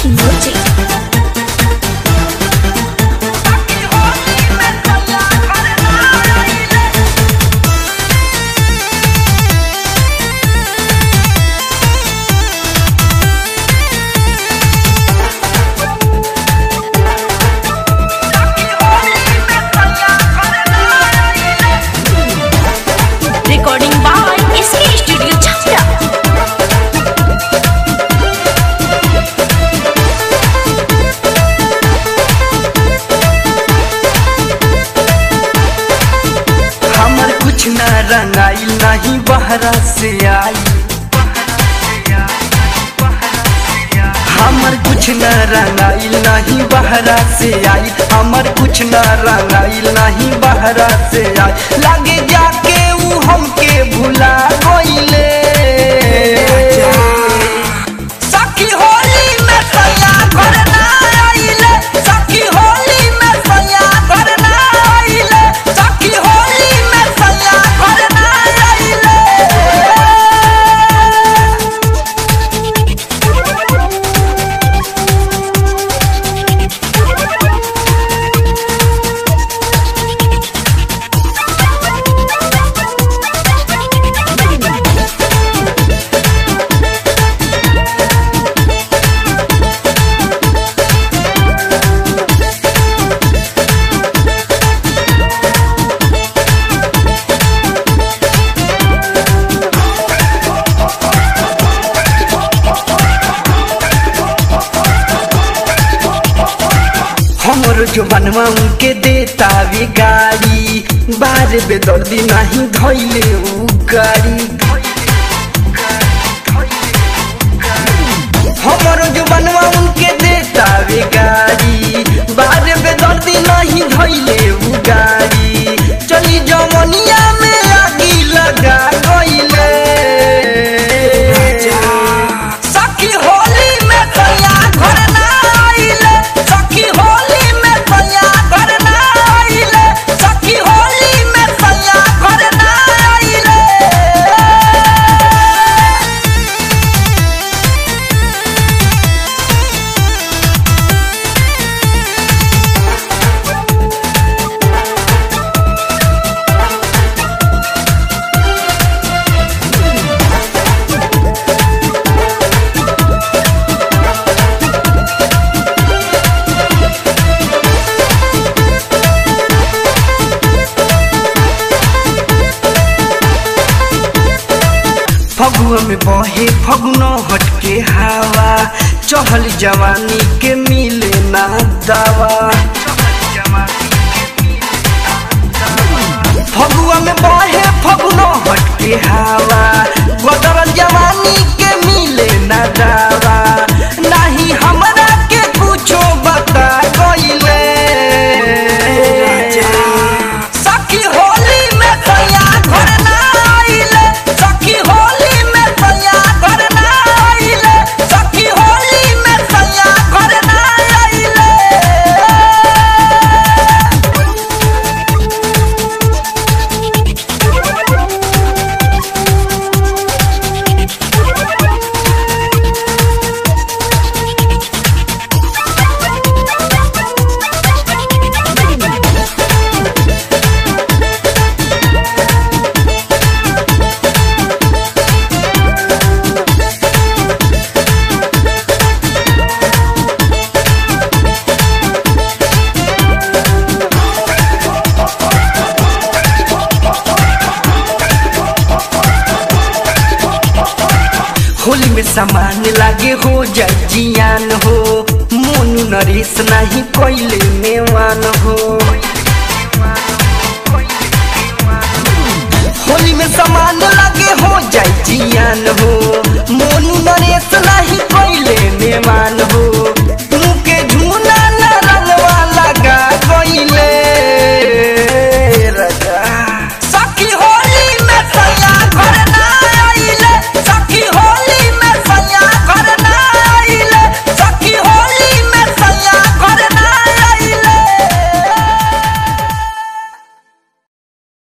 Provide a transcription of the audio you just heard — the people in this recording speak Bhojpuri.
Music. Recording by SK Studio Chhapra. हमर कुछ न रंगाइल नहीं बहरा से आई हमर कुछ न रंगाइल नहीं बहरा से आई हमर कुछ न रंगाइल नहीं बहरा से आई लागे जाके ऊ हमके भुला गइले सखी होली में सैया घर ना आइले सखी होली में सैया घर ना आइले सखी होली में सैया घर ना आइले हमरो जो बनवा उनके देता वे गाड़ी बार बेदर्दी नहीं धैले उ गाड़ी हमरो जो बनवा उनके देता वे गाड़ी बार बेदर्दी नहीं धैले उ गाड़ी चली जमनिया में आगी लगा गइले सखी होली में सैया घर ना आइले सखी होली में सैया घर ना आइले सखी होली में सैया घर ना आइले फगुआ में बहे फगुनो हटके हवा चहल जवानी के मिले ना दावा फगुआ में बहे फगुनो हटके हवा बदरल जवानी के मिले ना दावा नहीं हमरा के कुछो बता गइले सखी होली में सैया घर ना आइले सखी होली में सैया घर ना आइले सखी होली में सैया घर ना आइले होली में सामान लागे हो जाए जियान हो मोनू नरेश नहीं कोइले मेवान हो होली में सामान लागे हो जाए जियान हो मोनू नरेश नहीं कोइले मेवान हो